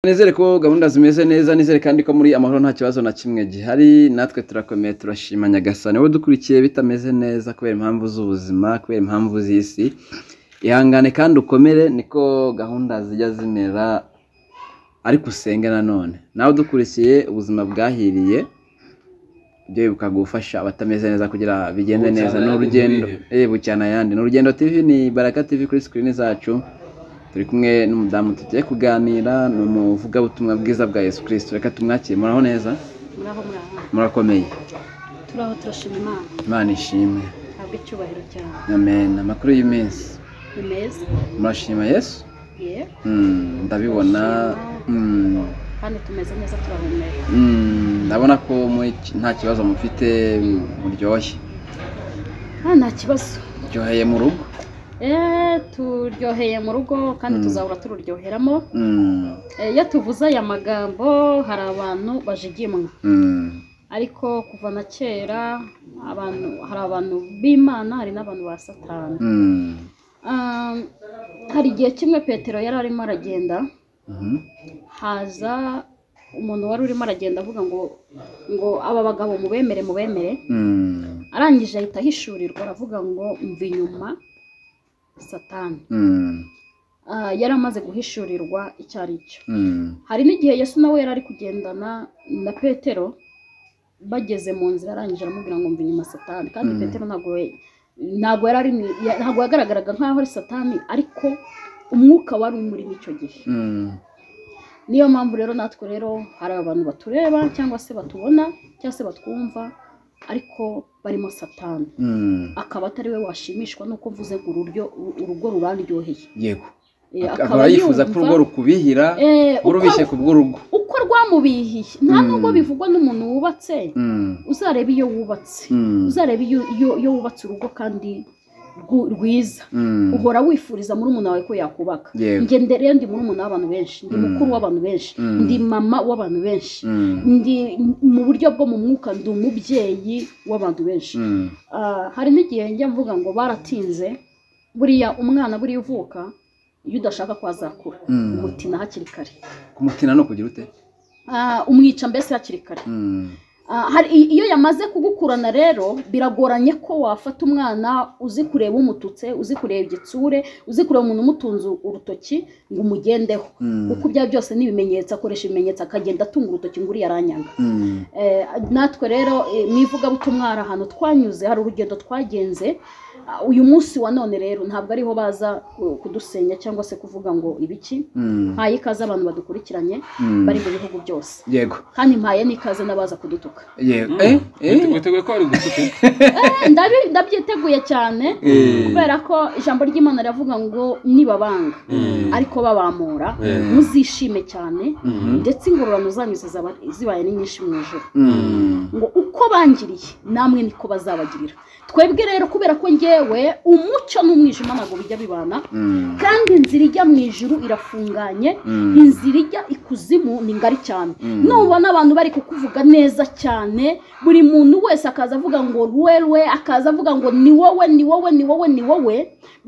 Nizere ko gahunda zimeze neza nizere kandi ko muri amahoro nta kibazo na kimwe gihari natwe turakomeye turashima nyagasani wowe dukurikiye bitameze neza kubera impamvu z'ubuzima kubera impamvu z'isi ihangane kandi ukomere niko gahunda zijya zimera ariko usenge nanone nawe udukurikiye ubuzima bwahiriye ibyo bibuka gufasha abatameze neza kugira bigende neza ni urugendo eh bucyana ayandi ni urugendo tv ni baraka tv kuri sikirini zacu turi kumwe n'umudamu tugiye kuganira ni umuvugabutumwa bwiza bwa yesu kirisito reka tumwakire muraho neza muraho muraho murakomeye turaho turashima imana imana ishimwe ntabwo icyubahiro cyawe amen amakuru y'iminsi ni meza murashima yesu ye Mm, ndabibona Mm, kandi tumeze neza turahumeka mm, ndabona ko muri ki- nta kibazo mufite mm, muryoshye nta nta kibazo uryoheye mu rugo eee turyoheye mu rugo kandi Mm. tuzahora tururyoheramo Mm, Eh, iyo tuvuze aya magambo hari abantu bajigimwa mm, ariko kuva na kera abantu hari abantu b'imana hari n'abantu ba satani mm, Ah, hari igihe kimwe petero yari arimo aragenda mhm, haza umuntu wari urimo aragenda avuga ngo ngo aba bagabo mubemere mubemere mm, arangije ahita ahishurirwa aravuga ngo mva inyuma satani mm, Ah, yari amaze guhishurirwa icyo ari cyo mm, hari n'igihe yesu nawe yari ari kugendana na petero bageze mu nzira arangije aramubwira ngo mva inyuma satani kandi Mm. petero ntabwo we- ntabwo yari ari mu- ya- ntabwo yagaragaraga nk'aho ari satani ariko umwuka wari umurimo icyo gihe mm, niyo mpamvu rero natwe rero hari abantu batureba cyangwa se batubona cyangwa se batwumva ariko barimo satani mm. akaba atari we washimishwa nuko mvuze ngo ururyo u- urugo rubaryoheye yego Eh, akaba yifuza ko yumva, urugo rukubihira eh, uko- urubishye ku bw'urugo uko rwamubihiye nta Mm. nubwo bivugwa n'umuntu wubatse Mm, uzareba iyo wubatse mm, uzareba iyo iyo- iyo wubatse urugo kandi rwu- rwiza mm, uhora wifuriza murumuna wawe ko yakubaka Yego. njye nde- rero ndi murumuna w'abantu benshi ndi Mm. mukuru w'abantu benshi Mm. ndi mama w'abantu benshi mm, ndi mu buryo bwo mu mwuka ndi umubyeyi w'abantu benshi mm, Ah, hari n'igihe njya mvuga ngo baratinze buriya umwana buriya uvuka iyo udashaka ko azakura Mm. umutina hakiri kare kumutina ni ukugira ute Ah, umwica mbese hakiri kare Mm, Ah, hari- i- iyo yamaze kugukurana rero biragoranye ko wafata umwana uzi kureba umututse uzi kureba igitsure uzi kureba umuntu umutunze urutoki ngo umugendeho Mm. kuko ibya byose ni ibimenyetso akoresha ibimenyetso akagenda atunga urutoki ngo uriya aranyanga mm, Eh, natwe rero eh, mu ivugabutumwa hari ahantu twanyuze hari urugendo twagenze Ah, uyu munsi wa none rero ntabwo ariho baza ku- kudusenya cyangwa se kuvuga ngo ibiki mm, mpaye ikaze abantu badukurikiranye mm. bari mu bihugu byose yego kandi mpaye n'ikaze n'abaza kudutuka yego Mm. eh Wite- eh witeguye ko wari gutuka Eh, ndabi- ndabyiteguye cyane Eh. kubera ko ijambo ry'imana riravuga ngo nibabanga ariko babamura Eh. muzishime cyane Mhm. ndetse ingororano zanyu zizaba- zibaye ni nyinshi mu ijoro Mm, ngo uko bangiriye namwe niko bazabagirira twebwe rero kubera ko ngewe umucyo n'umwijima ntabwo bijya bibana mm, kandi inzira ijya mu ijuru irafunganye Mm. inzira ijya ikuzimu ni ngari cyane Mm. nubona abantu bari kukuvuga neza cyane buri muntu wese akaza avuga ngo ruwe akaza avuga ngo ni wowe ni wowe ni wowe ni wowe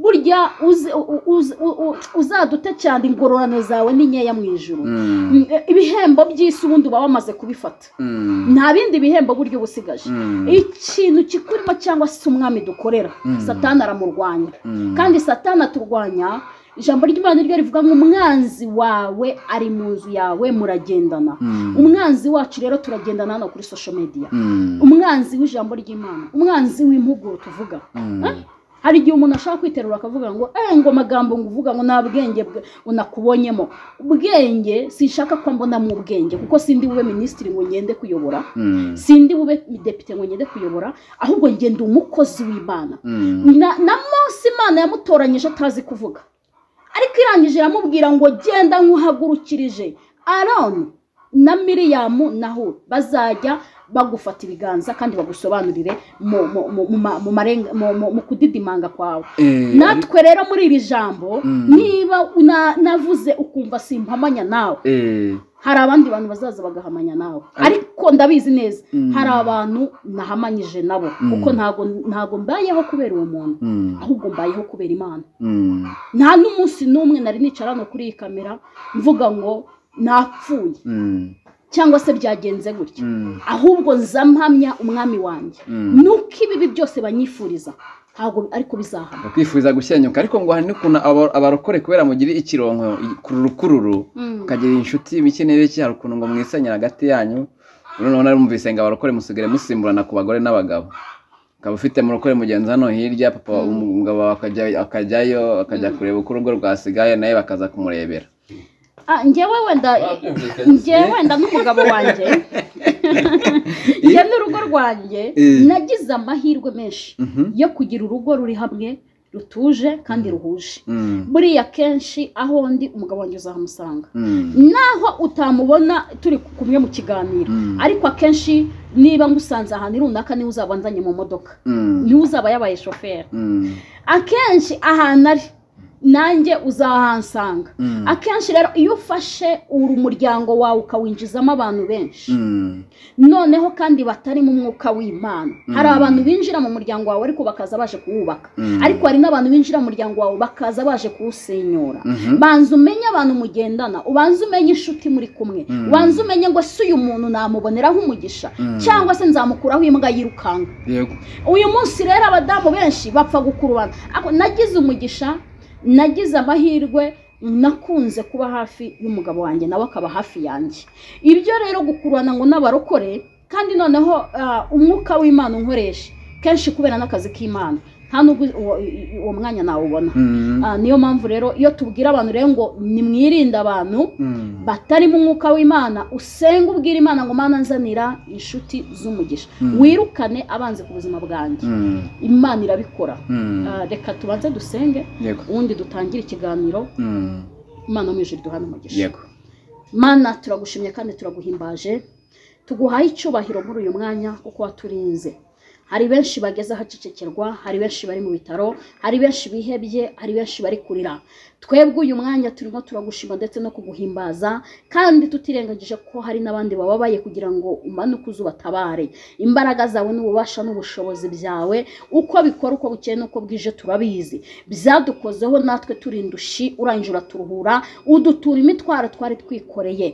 burya uze- u- uze- u- u- uzadute cyane ingororano zawe ni nkeya mu ijuru mm, Mm, ibihembo by'isi ubundi uba wamaze kubifata mm, nta bindi bihembo buryo busigaje Mm. ikintu kikurimo cyangwa se umwami dukorera Mm. satani aramurwanya Mm. kandi satani aturwanya ijambo ry'imana niryo rivuga ngo umwanzi wawe ari mu nzu yawe muragendana Mm. umwanzi wacu rero turagendana hano kuri social media mm, umwanzi w'ijambo ry'imana umwanzi w'impuguro tuvuga mm, Eh? hari igihe umuntu ashaka kwiterura akavuga ngo eh ngo amagambo ngo uvuga ngo nta bwenge bwe- ngo nakubonyemo ubwenge sinshaka ko mbona mu bwenge kuko sindi bube minisitiri ngo ngende kuyobora mm, sindi bube depite ngo ngende kuyobora ahubwo ngenda umukozi w'imana mm, na, na munsi imana yamutoranyije atazi kuvuga ariko irangije iramubwira ngo genda nkuhagurukirije aroni na miriyamu naho bazajya bagufata ibiganza kandi bagusobanurire mu, mu, mu, mu, ma- mu, marenga- mu, mu, mu kudidimanga kwawe eh, natwe rero muri iri jambo Mm. niba na- navuze ukumva simpamanya nawe eh, hari abandi bantu bazaza bagahamanya nawe ariko ndabizi neza hari abantu nahamanyije nabo kuko ntago ntago mbayeho kubera uwo muntu mm, ahubwo mbayeho kubera imana mm, nta n'umunsi n'umwe nari nicara hano kuri iyi kamera mvuga ngo napfuye Mm, cyangwa se byagenze gutya mm, ahubwo nza mpamya umwami wanjye mm. nuko ibibi byose banyifuriza ntabwo ariko bizahama bakwifuza gushyenyuka ariko ngo hari n'ukuntu aba- abarokore kubera mugire ikironko kururukururu mukagira inshuti bike n'ibiki hari ukuntu ngo mwisenyera hagati yanyu noneho narumvise ngo abarokore musigare musimburana ku bagore n'abagabo ukaba ufite murokore mugenzi hano hirya papa Mm. umugabo wawe akajya- akajyayo akajya Mm. kureba uko urugo rwasigaye nawe bakaza kumurebera Ah, njyewe wenda babyumvikanye njyewe wenda n'umugabo wanjye njye n'urugo rwanjye Eh. nagize amahirwe menshi Mhm. yo kugira urugo ruri hamwe rutuje kandi ruhuje Mm. buriya kenshi aho ndi umugabo wanjye uzahamusanga Mm. naho utamubona turi kumwe mu kiganiro Mm. ariko akenshi niba ngusanze ahantu runaka niwe uzaba nzanye mu modoka Mm. niwe uzaba yabaye shoferi Mm. akenshi ahantu ari nanjye uzahansanga Mm. akenshi rero iyo ufashe uri umuryango wawe ukawinjizamo abantu benshi Mm. noneho kandi batari mu mwuka w'imana hari abantu binjira mu muryango wawe ariko bakaza baje kuwubaka Mm. ariko hari n'abantu binjira mu muryango wawe bakaza baje kuwusenyura Mhm. banza umenye abantu mugendana ubanza umenye inshuti muri kumwe Mm. ubanza umenye ngo si uyu muntu namuboneraho umugisha Mm. cyangwa se nzamukuraho imbwa yirukanka Yego. uyu munsi rero abadamu benshi bapfa gukurubana Ako- nagize umugisha nagize amahirwe nakunze kuba hafi y'umugabo wanjye nawe akaba hafi yanjye ibyo rero gukurubana ngo n'abarokore kandi noneho ah, umwuka w'imana unkoresha kenshi kubera n'akazi k'imana nta nubwo uwo, uwo mwanya nawubona Mm. Ah, niyo mpamvu rero iyo tubwira abantu rero ngo nimwirinde abantu Mm. batarimo umwuka w'imana usenga ubwira imana ngo mana nzanira inshuti z'umugisha Mm. wirukane abanze ku buzima bwanjye Mm. imana irabikora Mm. Ah, reka tubanze dusenge Yego. ubundi dutangire ikiganiro Mm. imana mu ijuru duhana umugisha Yego. mana turagushimye kandi turaguhimbaje tuguhaye icyubahiro muri uyu mwanya kuko waturinze hari benshi bageze ahacecekerwa hari benshi bari mu bitaro hari benshi bihebye hari benshi bari kurira twebwe uyu mwanya turimo turagushima ndetse no kuguhimbaza kandi tutirengagije ko hari n'abandi bababaye kugira ngo umanuke uze ubatabare imbaraga zawe n'ububasha n'ubushobozi byawe uko bikora uko bukeye n'uko bwije turabizi byadukozeho natwe turindushi urangije uraturuhura udutura imitwaro twari twikoreye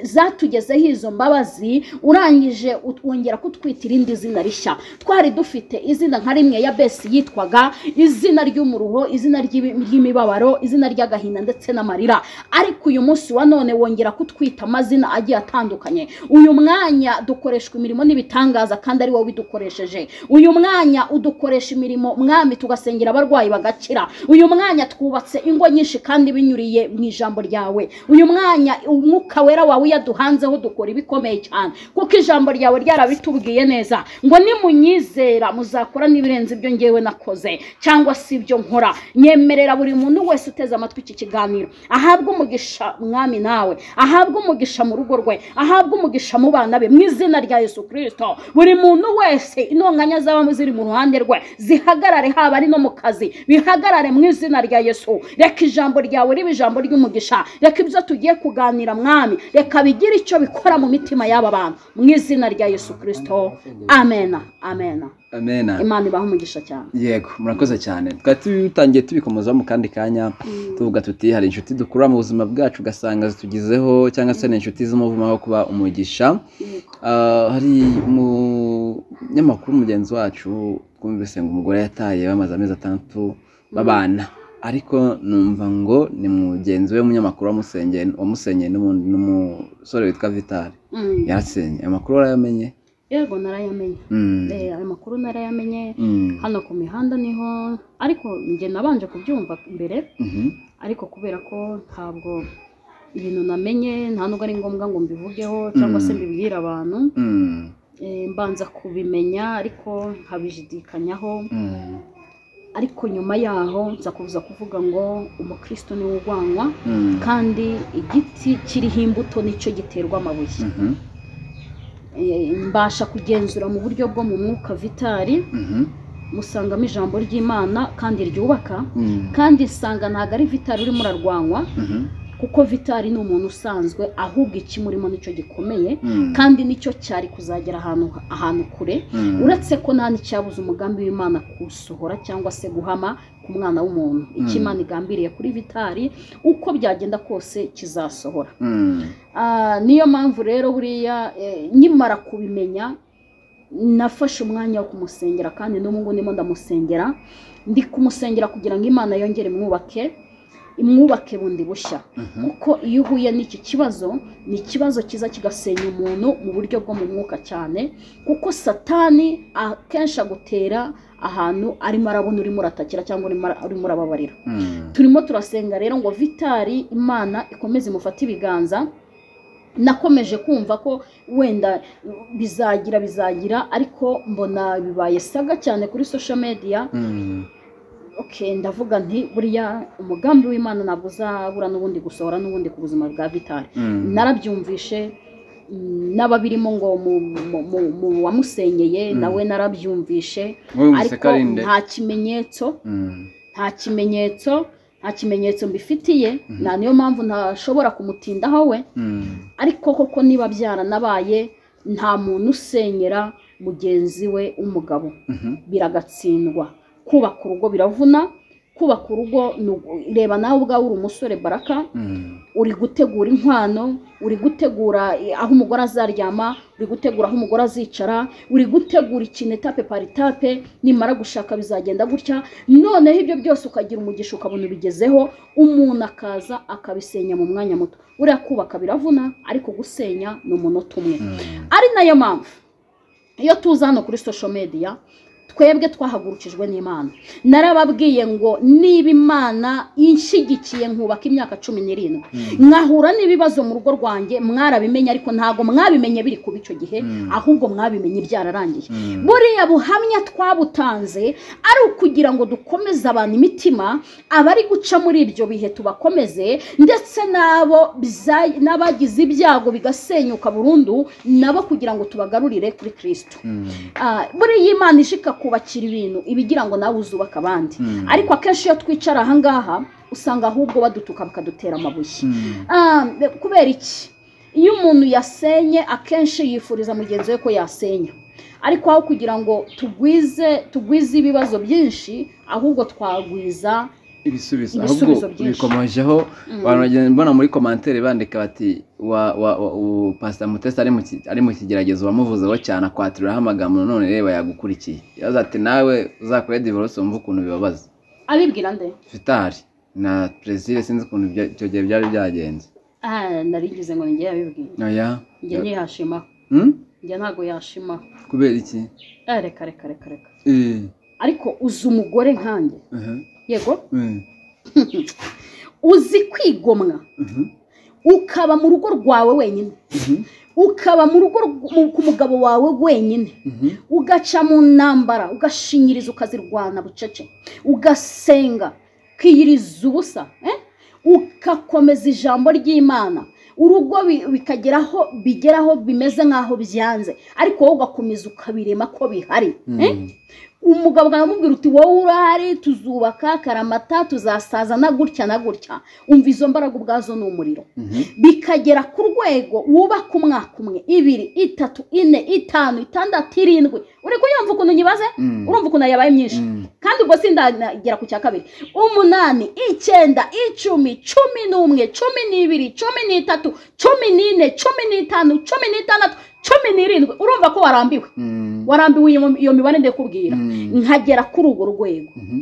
zatugezeho izo mbabazi urangije utwongera kutwitira irindi zina rishya twari dufite izina nka rimwe ya besi yitwaga izina ry'umuruho izina ry'ibi- ry'imibabaro izina ry'agahinda ndetse n'amarira ariko uyu munsi wa none wongera kutwita amazina agiye atandukanye uyu mwanya dukoreshwa imirimo n'ibitangaza kandi ari wowe ubidukoresheje uyu mwanya udukoresha imirimo mwami tugasengera abarwayi bagakira uyu mwanya twubatse ingo nyinshi kandi binyuriye mu ijambo ryawe uyu mwanya umwuka wera wawe iyo duhanzeho dukora ibikomeye cyane kuko ijambo ryawe ryarabitubwiye neza ngo nimunyizera muzakora n'ibirenze ibyo ngewe nakoze cyangwa si ibyo nkora nyemerera buri muntu wese uteze amatwi iki kiganiro ahabwe umugisha mwami nawe ahabwe umugisha mu rugo rwe ahabwe umugisha mu bana be mu izina rya yesu kirisito buri muntu wese intonganya zaba ziri mu ruhande rwe zihagarare haba ari no mu kazi bihagarare mu izina rya yesu reka ijambo ryawe riba ijambo ry'umugisha reka ibyo tugiye kuganira mwami reka bigire icyo bikora mu mitima y'aba bantu mu izina rya yesu kirisito amena amena Amen. imana ibahe umugisha cyane yego murakoze cyane twari tutangiye tubikomozaho mu kandi kanya tuvuga tuti hari inshuti dukura mu buzima bwacu ugasanga zitugizeho cyangwa se ni inshuti z'umuvumo wo kuba umugisha Ah, hari umunyamakuru mugenzi wacu twumvise ngo umugore yataye bamaze amezi atandatu babana ariko numva ngo ni mugenzi we w'umunyamakuru wamusenyeye- wamusenyeye n'umu- n'umusore witwa vitali Mm. yarasenye ayo makuru warayamenye yego narayamenye Mm. Eh, ayo makuru narayamenye Mm. hano ku mihanda niho ariko njye nabanje kubyumva mbere Mhm. ariko kubera ko ntabwo ibintu namenye nta nubwo ari ngombwa ngo mbivugeho cyangwa se Mm. mbibwire abantu Mm. eh, mbanza kubimenya ariko nkabijidikanyaho Mm. ariko nyuma yaho nza kuza kuvuga ngo umukristo niwe urwanwa Mm. kandi igiti kiriho imbuto nicyo giterwa amabuye Mhm. Eh, mbasha kugenzura mu buryo bwo mu mwuka vitari Mhm. musangamo ijambo ry'imana kandi ryubaka Mm. kandi nsanga ntabwo ari vitari urimo urarwanywa Mhm. kuko vitari ni umuntu usanzwe ahubwo ikimurimo nicyo gikomeye Mm. kandi nicyo cyari kuzagera ahantu ahantu kure Mm. uretse ko nta n'icyabuze umugambi w'imana kuwusohora cyangwa se guhama ku mwana w'umuntu icyo Mm. imana igambiriye kuri vitari uko byagenda kose kizasohora Mm. Ah, niyo mpamvu rero buriya eh, nkimara kubimenya nafashe umwanya wo kumusengera kandi n'ubu ndimo ndamusengera ndi kumusengera kugira ngo imana yongere imwubake imwubake bundi bushya Mhm. kuko iyo uhuye n'iki kibazo ni ikibazo kiza kigasenya umuntu mu buryo bwo mu mwuka cyane kuko satani akenshi agutera ahantu arimo arabona urimo uratakira cyangwa urimo ara- urimo urababarira Mm. turimo turasenga rero ngo vitari imana ikomeze imufate ibiganza nakomeje kumva ko wenda bizagira bizagira ariko mbona bibaye saga cyane kuri social media Mm. okay, ndavuga nti buriya umugambi w'imana ntabwo uzabura n'ubundi gusohora n'ubundi ku buzima bwa vitari Mm. narabyumvishe mm, n'ababirimo ngo mu- mu- mu- mu wamusenyeye Mm. nawe narabyumvishe Wowe wumvise ko ariko ari nde? nta kimenyetso Mm. nta kimenyetso nta kimenyetso mbifitiye Mhm. nta niyo mpamvu ntashobora kumutindaho we Mm. ariko koko niba byaranabaye nta muntu usenyera mugenzi we w'umugabo Mhm. biragatsindwa kubaka urugo biravuna kubaka urugo ni ugu- reba nawe ubwawe uri umusore baraka Mm. uri gutegura inkwano uri gutegura eh, aho umugore azaryama uri gutegura aho umugore azicara uri gutegura ikintu etape par etape nimara gushaka bizagenda gutya noneho ibyo byose ukagira umugisha ukabona ubigezeho umuntu akaza akabisenya mu mwanya muto uriya kubaka biravuna ariko gusenya ni umunota umwe Mm. ari nayo mpamvu iyo tuza hano kuri social media twebwe twahagurukijwe n'imana narababwiye ngo niba imana inshyigikiye nkubaka imyaka cumi n'irindwi Mm. mwahura n'ibibazo mu rugo rwanjye mwarabimenye ariko ntabwo mwabimenye biri kuba icyo gihe Mm. ahubwo mwabimenye byararangiye Mm. buriya buhamya twabutanze ari ukugira ngo dukomeze abantu imitima abari guca muri ibyo bihe tubakomeze ndetse n'abo bya- n'abagize ibyago bigasenyuka burundu nabo kugira ngo tubagarurire kuri kirisito Mm. Ah, buriya imana ishika kubakira ibintu ibigira ngo nawe uzubaka abandi Mm. ariko akenshi iyo twicara ahangaha usanga ahubwo badutuka bakadutera amabuye Mm. Ah, kubera iki iyo umuntu yasenye akenshi yifuriza mugenzi we ko yasenya ariko aho kugira ngo tugwize tugwize ibibazo byinshi ahubwo twagwiza ibisubizo Ibisubizo ahubwo byinshi. bikomojeho Mm. abantu bagenda mbona muri komantere bandika bati wa wa wa u- pastor mutesi ari mu ki- ari mu kigeragezo wamuvuzeho cyane akwatiraho amagambo none reba yakugukurikiye yavuze ati nawe uzakore divorce wumve ukuntu bibabaza abibwira nde fitari na perezida sinzi ukuntu ibyo- icyo gihe byari byagenze Ah, narigeze ngo njye yabibwira oya njye ntiyashimaho Hmm? njye ntabwo yashimaho kubera iki Ah, reka reka reka reka Eh, ariko uzi umugore nkanjye aha, yego eh, uzi kwigomwa mhm, ukaba mu rugo rwawe wenyine mhm, ukaba mu rugo rw- mu- ku mugabo wawe wenyine mhm, ugaca mu ntambara ugashinyiriza ukazirwana bucece ugasenga ukiyiriza ubusa eh? ugakomeza ijambo ry'imana urugo bi- bikageraho bigeraho bimeze nk'aho byanze ariko wowe ugakomeza ukabirema ko bihari eh? mhm, umugabo ukamubwira uti wowe urahari tuzubaka karamata tuzasaza na gutya na gutya umva izo mbaraga ubwazo ni umuriro mhm, bikagera ku rwego wubaka umwaka umwe ibiri itatu ine itanu itandatu irindwi uri kuyumva ukuntu nyibaze Mm. urumva ukuntu yabaye myinshi Mm. kandi ubwo sindagera ku cya kabiri umunani icyenda icumi cumi n'umwe cumi n'ibiri cumi n'itatu cumi n'ine cumi n'itanu cumi n'itandatu cumi n'irindwi urumva ko warambiwe Mm. warambiwe iyo iyo mibare ndekubwira Mm. nkagera kuri urwo rwego Mhm.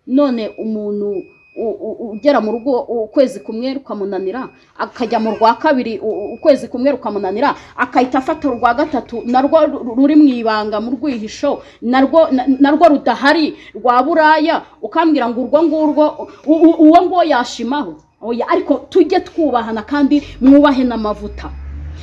none umuntu u- u- ugera mu rugo ukwezi kumwe rukamunanira akajya mu rwa kabiri u- u- ukwezi kumwe rukamunanira akahita afata urwa gatatu narwo ru- ruri mu ibanga mu rwihisho narwo na- narwo rudahari rwa buraya ukambwira ngo urwo ngurwo u- u- uwo nguwo yashimaho oya ariko tujye twubahana kandi mwubahe n'amavuta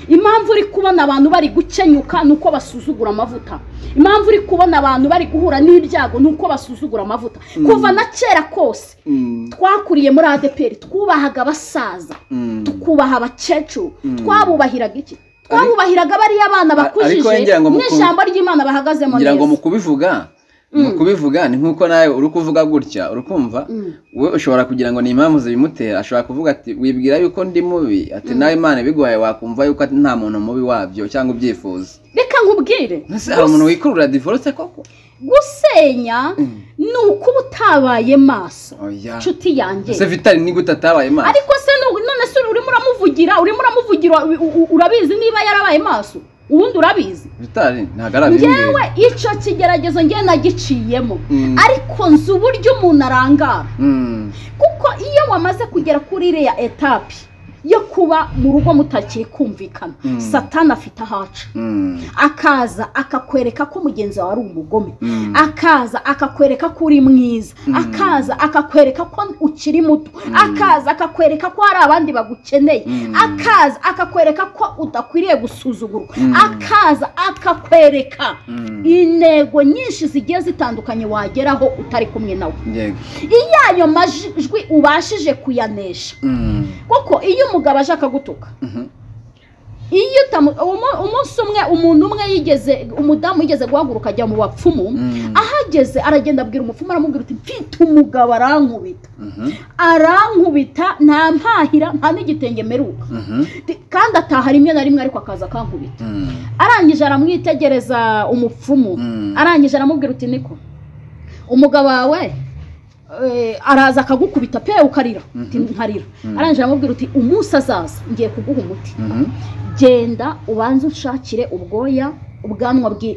impamvu uri kubona abantu bari gukenyuka ni uko basuzugura amavuta impamvu uri kubona abantu bari guhura n'ibyago ni uko basuzugura amavuta kuva na kera kose Mm. twakuriye muri adeperi twubahaga abasaza Mm. twubaha abakecuru Mm. twabubahiraga iki twabubahiraga bariya abana A- ariko bakujije ngira ngo muku- n'ijambo ry'imana bahagazemo ngira ngo neza mu kubivuga mu kubivuga ni nk'uko nawe uri kuvuga gutya uri kumva Mm. we ushobora kugira ngo ni impamvu zibimutera ashobora kuvuga ati wibwira yuko ndi mubi ati nawe imana ibiguhaye wakumva yuko ati nta muntu mubi wabyo cyangwa ubyifuza reka nkubwire mbese hari umuntu wikurura divorce koko gusenya ni ukuba utabaye maso oya inshuti yanjye ese vitali ni gute atabaye imana ariko se nu- none se urimo uramuvugira urimo uramuvugira u- u- urabizi niba yarabaye maso ubundi urabizi vitali ntabwo ari abimbwira ngewe icyo kigeragezo ngewe nagiciyemo Mm. ariko nzi uburyo umuntu arangara Mm. kuko iyo wamaze kugera kuri iriya etapi yo kuba mu rugo mutakiri kumvikana Mm. satani afite ahaca Mm. akaza akakwereka ko mugenzi wawe ari umugome Mm. akaza akakwereka ko uri mwiza Mm. akaza akakwereka ko ukiri muto akaza akakwereka ko hari abandi bagukeneye Mm. akaza akakwereka ko udakwiriye gusuzugurwa Mm. akaza akakwereka Mm. intego nyinshi zigiye zitandukanye wageraho utari kumwe nawe yego iyo ayo majwi ubashije kuyanesha Mm. kuko iyo umugabo aje akagutuka Mhm. iyo utamu- umu- umunsi umwe umuntu umwe yigeze umudamu yigeze guhaguruka ajya mu bapfumu Mm. ahageze aragenda abwira umupfumu aramubwira uti mfite umugabo arankubita Mhm. arankubita nta mpahira nta n'igitenge mperuka Mhm. Ti- kandi ataha rimwe na rimwe ariko akaza akankubita Mm. arangije aramwitegereza umupfumu Mm. arangije aramubwira uti niko umugabo wawe eh, araza akagukubita pe ukarira uti Mhm. nkarira Mhm. arangije aramubwira uti umunsi azaza ngiye kuguha umuti Mhm. genda ubanze unshakire ubwoya ubwanwa bw'i-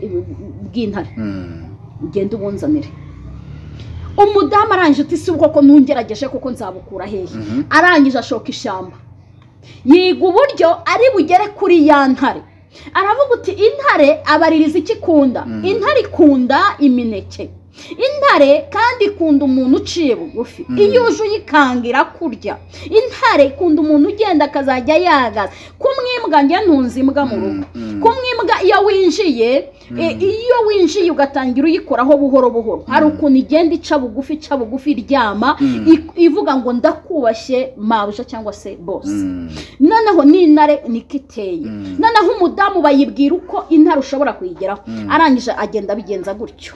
bw'intare Mm. ugende ubunzanire umudamu arangije uti si ubwo ko nungerageje kuko nzabukura hehe Mhm. arangije ashoka ishyamba yiga uburyo ari bugere kuri ya ntare aravuga uti intare abaririza icyo ikunda Mm. intare ikunda imineke intare kandi ikunda umuntu uciye bugufi Mm. iyo uje uyikangira kurya intare ikunda umuntu ugenda akazajya yagaza kumwimbwa njye ntunze imbwa mu rugo Mm. kumwe imbwa iyo winjiye e, Mm. iyo winjiye ugatangira uyikoraho buhoro buhoro hari Mm. ukuntu igenda ica bugufi ica bugufi iryama Mm. ik- ivuga ngo ndakubashye mabuja cyangwa se bose Mm. noneho n'intare niko iteye Mm. noneho umudamu bayibwira uko intare ushobora kuyigeraho Mm. arangije agenda abigenza gutyo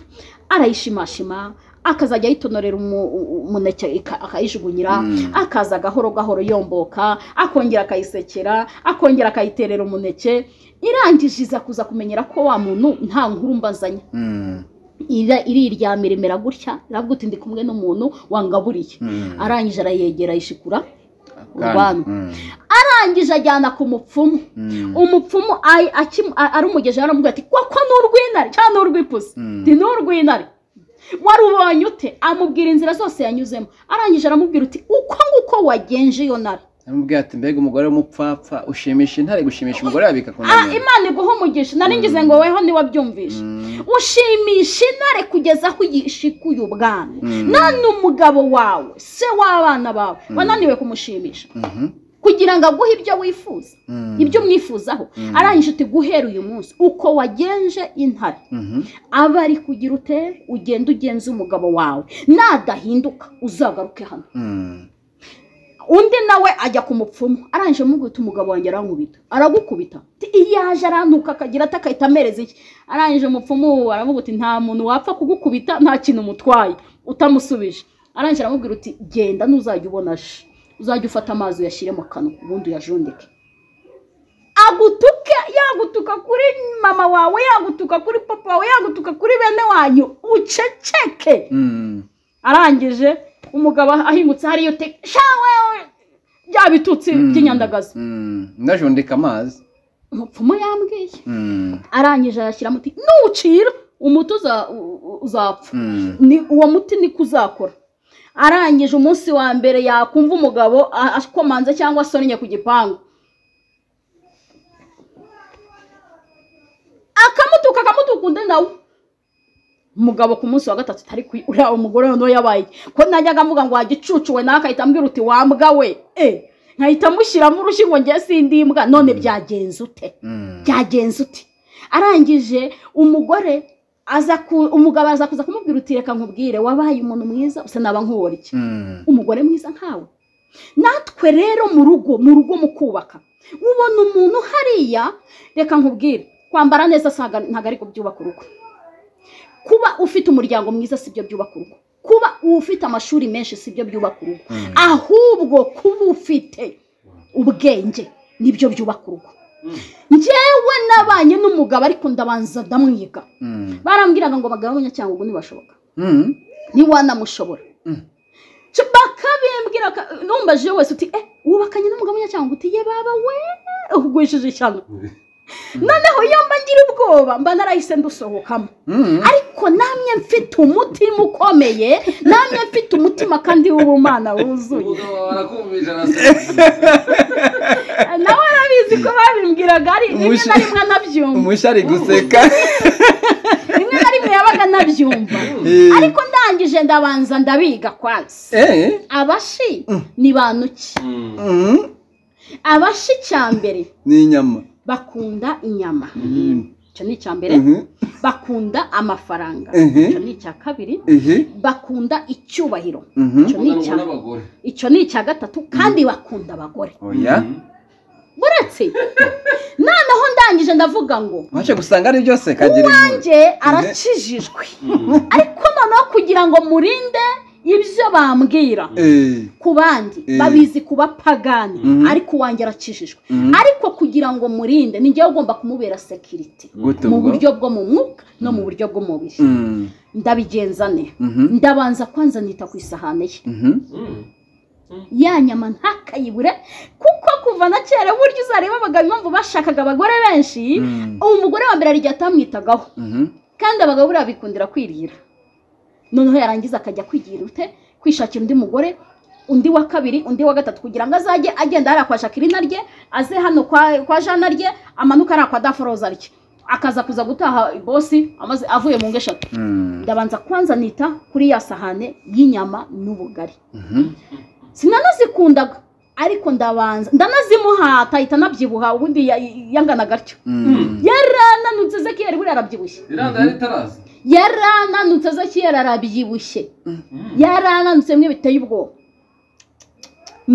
arayishimashima akazajya ayitonorera umu- u- umuneke ika- akayijugunyira Mm. akaza gahoro gahoro yomboka akongera akayisekera akongera akayiterera umuneke irangije iza kuza kumenyera ko wa muntu nta nkuru mbazanye Mm. Ira- iriryamira imera gutya iravuga uti ndi kumwe n'umuntu wangaburiye Mm. arangije arayegera ayishikura Kandi- urubanza Mm. arangije ajyana ku mupfumu Mm. umupfumu ay- akimu- a- arumugejeje aramubwira ati koko ni urw'intare cyangwa ni urw'ipusi Mm. ni urw'intare warubonye ute amubwira inzira zose yanyuzemo arangije aramubwira uti uko nguko wagenje iyo ntare aramubwira ati mbega umugore w'umupfapfa ushimisha intare gushimisha umugore yabika ku Ah, nda imana iguha umugisha nari ngize ngo weho ntiwabyumvishe Mm. ushimisha intare kugeza aho uyishikuye ubwami Mm. none umugabo wawe se w'abana bawe wananiwe kumushimisha Mhm. kugira ngo aguhe ibyo wifuza Mm. ibyo umwifuzaho arangije uti guhera uyu munsi uko wagenje intare Mhm. aba ari kugira utere ugenda ugenza umugabo wawe nadahinduka uzagaruke hano Mm. undi nawe ajya ku mupfumu arangije amubwira uti umugabo wanjye arankubita aragukubita Ati, iyo aje arantuka akagira ati akahita amereza iki arangije umupfumu aravuga uti nta muntu wapfa kugukubita nta kintu umutwaye utamusubije arangije aramubwira uti genda ntuzajya ubona shi uzajya ufata amazi uyashyire mu kanwa ubundi uyajundike agutuke yagutuka kuri mama wawe yagutuka kuri papa wawe yagutuka kuri bene wanyu uceceke Mm. arangije umugabo ahingutse hariyo te shawe bya bitutsi Mm. by'inyandagazi Mm. ndajundika amazi umupfumu yambwiye Mm. arangije arashyira muti nuwucira umuti uza- u- u- uzapfa Mm. ni uwo muti niko uzakora arangije umunsi wa mbere yakumva umugabo a- akomanze cyangwa asonnye ku gipangu akamutuka akamutuka undi nawe umugabo ku munsi wa gatatu utari kwi- uriya umugore noneho yabaye iki? ko najyaga avuga ngo wagicucuwe nawe akahita ambwira uti wambwa we eh nkahita mushyiramo urushyi ngo njye sindi imbwa none byagenze ute Mm. byagenze ute arangije umugore aza ku umugabo aza kuza kumubwira uti reka nkubwire wabaye umuntu mwiza usa naba nkubora iki Mm. umugore mwiza nkawe natwe rero mu rugo mu rugo mu kubaka ubona umuntu hariya reka nkubwire kwambara neza saga- ntabwo ari kubyubaka urugo kuba ufite umuryango mwiza si byo byubaka urugo kuba ufite amashuri menshi si byo byubaka urugo ahubwo kuba ufite ubwenge nibyo byubaka urugo njyewe nabanye n'umugabo ariko ndabanza ndamwiga barambwiraga ngo bagabanye cyangwa ubu ntibashoboka ntiwanamushobora bakabimbwira numbaje wese uti eh wubakanye n'umugabo w'inyacyanga uti ye baba we ugwishije ishyano noneho iyo mba ngira ubwoba mba narahise ndusohokamo ariko namwe mfite umutima ukomeye namwe mfite umutima kandi w'ubumana wuzuye barakumvira nawe arabizi ko babimbwiraga ari rimwe na Umusha- rimwe anabyumva umushya ari guseka rimwe na rimwe yabaga anabyumva Eh. ariko ndangije ndabanza ndabiga kwanza Eh? abashi ni bantu ki Mm. abashi cyambere ni inyama bakunda inyama icyo ni icya mbere Mhm. bakunda amafaranga Mhm. icyo ni icya kabiri Ehe. bakunda icyubahiro Mhm. icyo ni icya n'abagore icyo ni icya gatatu kandi bakunda abagore oya buretse noneho ndangije ndavuga ngo waje gusanga ari byose kagira impuhwe njye arakijijwe ariko noneho kugira ngo murinde ibyo bambwira Eh. ku bandi Eh. babizi kuba pagani Mhm. ariko uwanjye arakijijwe Mhm. ariko kugira ngo murinde ni njyewe ugomba kumubera sekiriti gute mu ubwo? buryo bwo mu mwuka no mu buryo bw'umubiri Mm. ndabigenza ne Mhm. ndabanza kwanza nita ku isahane ye Mhm. ya nyama ntakayibure kuko kuva na kera burya uzareba abagabo impamvu bashakaga abagore benshi Mm. uwo mugore wa mbere arya atamwitagaho Mhm. kandi abagabo buriya bikundira kwirira noneho yarangiza akajya kwigira ute kwishakira undi mugore undi wa kabiri undi wa gatatu kugira ngo azajye agenda hariya kwa jacqueline rye aze hano kwa, kwa jana rye amanuke hariya kwa daforoza rye akaza kuza gutaha bosi amaze avuye mu ngo eshatu Mm. ndabanza kwanza nita kuri ya sahane y'inyama n'ubugari Mhm. sinanazikundaga ariko ndabanza ndanazimuhata ahita anabyibuha ubundi ya- yanganaga atyo Mm. yarananutse ezekiyeli buriya arabyibushye iranda yari itaraza yarananutse ezekiyeli arabyibushye yarananutse bimwe biteye ubwoba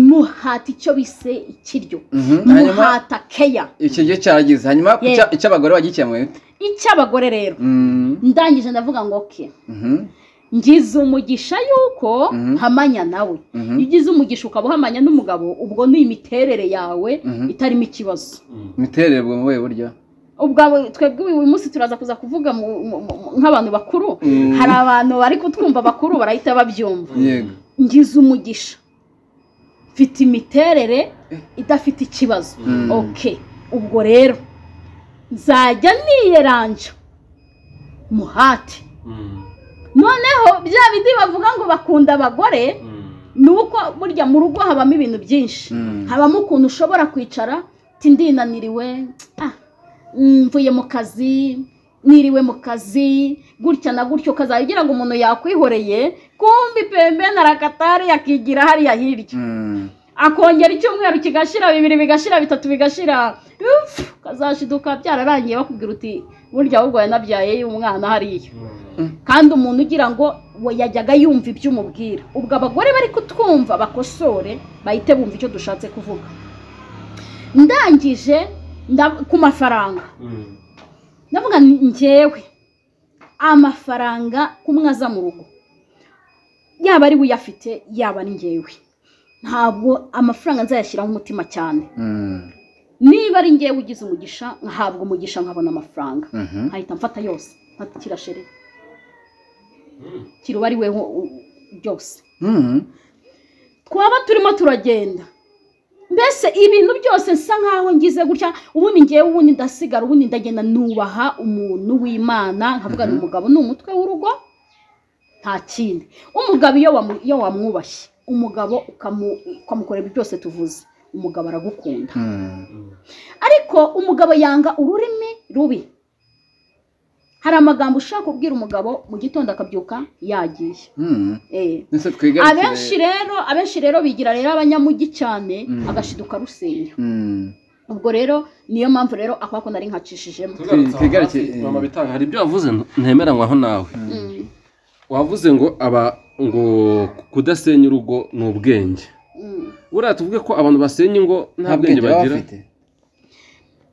muhata icyo bise ikiryo Mhm. Hanyuma muhata keya icyo gihe cyagize hanyuma Ye. icya- icy'abagore wagikemuye ute? icy'abagore rero Mm. ndangije ndavuga ngo oke Mhm. ngize umugisha yuko Mhm. mpamanya nawe Mhm. iyo ugize umugisha ukaba uhamanya n'umugabo ubwo ni imiterere yawe Mhm. itarimo ikibazo imiterere bwo mu buhe buryo ubwo twebwe uyu munsi turaza kuza kuvuga mu- mu- mu- nk'abantu bakuru Mm. hari abantu bari kutwumva bakuru barahita babyumva yego ngize umugisha mfite imiterere idafite ikibazo Mm. ok ubwo rero nzajya niyeranja muhate noneho bya bindi bavuga ngo bakunda abagore ni uko burya mu rugo habamo ibintu byinshi Mm. habamo ukuntu ushobora kwicara uti ndinaniriwe ah, mm, mvuye mu kazi niriwe mu kazi gutya na gutyo ukazajya ugira ngo umuntu yakwihoreye kumbi pembe na rakatari yakigira hariya hirya Mm. akongera icyumweru kigashira bibiri bigashira bitatu bigashira ufu, ukazashiduka byararangiye bakubwira uti burya ahubwo yanabyaye umwana hariya kandi umuntu ugira ngo we yajyaga yumva ibyo umubwira ubwo abagore bari kutwumva bakosore bahite bumva icyo dushatse kuvuga ndangije nda- ku mafaranga ndavuga nti, njyewe amafaranga kumwe aza mu rugo yaba ari we uyafite yaba ari njyewe ntabwo amafaranga nzayashyiraho umutima cyane Mm. niba ari njyewe ugize umugisha nkahabwa umugisha nkabona amafaranga Mhm. nkahita mfata yose nkata kirashere kiri uwo ari we wo- u- byose Mhm. twaba turimo turagenda mbese ibintu byose nsa nkaho ngize gutya ubundi ngewe ubundi ndasigara ubundi ndagenda nubaha umuntu w'imana nkavuga ni umugabo ni umutwe w'urugo nta kindi umugabo iyo wamu- iyo wamwubashye umugabo ukamu- ukamukorera ibyo byose tuvuze umugabo aragukunda Mm. ariko umugabo yanga ururimi rubi hari amagambo ushaka kubwira umugabo mu gitondo akabyuka yagiye Mm. Eh. Ndetse twigarukire- abenshi rero abenshi rero bigira rero abanyamugi cyane Mm. agashiduka rusenya Mm. ubwo rero niyo mpamvu rero akako nari nkacishijemo Tugarutse tugarutse aho mama bitanga hari ibyo wavuze ntemeranywaho nawe Mm, wavuze ngo aba ngo kudasenya urugo ni ubwenge mm. buriya tuvuge ko abantu basenya ingo nta bwenge bagira ubwenge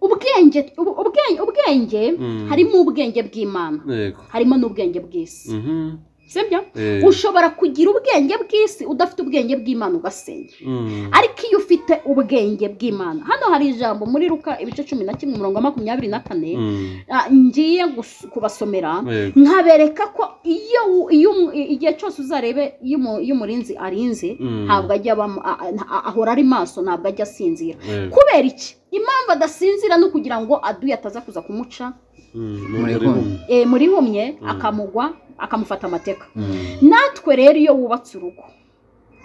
ubwenge ubu- ubwenge ubwenge Mm. harimo ubwenge bw'imana yego harimo n'ubwenge bw'isi Mhm. sibyo Eh, ushobora kugira ubwenge bw'isi udafite ubwenge bw'imana ugasenya mm. ariko iyo ufite ubwenge bw'imana hano hari ijambo muri ruka ibice cumi na kimwe umurongo wa makumyabiri na kane Mm. ah, ngiye gus- kubasomera Yego. nkabereka ko iyo u- iyo umu- i- igihe cyose uzarebe iyo umu- iyo umurinzi arinze Mm. ntabwo ajya abamo- a- a- nta- ahora ari maso ntabwo ajya asinzira Yego. kubera iki impamvu adasinzira ni ukugira ngo aduye ataza kuza kumuca Mm. Muri Muri kumwe. kumwe. eh, muri humye Mm. akamugwa akamufata amateka Mm. natwe rero iyo wubatse urugo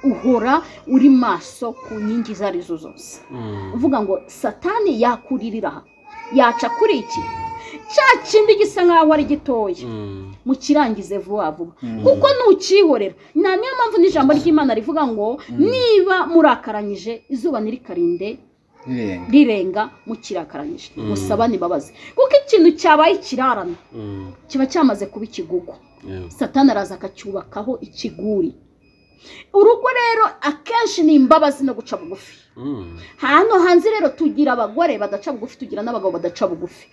uhora uri maso ku nkingi izo ari zo zose Mm. uvuga ngo satani yakuririra aha yaca kuri iki cya kindi gisa nk'aho ari gitoya Mm. mukirangize vuba vuba Mm. kuko ntukihorera nta niyo mpamvu n'ijambo ry'imana rivuga ngo niba murakaranyije izuba ntirikarinde Birenga. rirenga mukirakaranyije Mm. musabane imbabazi kuko ikintu cyabaye ikirarana Mm. kiba cyamaze kuba ikigugu Yego. satani araza akacyubakaho ikiguri urugo rero akenshi ni imbabazi no guca bugufi Mm. hano hanze rero tugira abagore badaca bugufi tugira n'abagabo badaca bugufi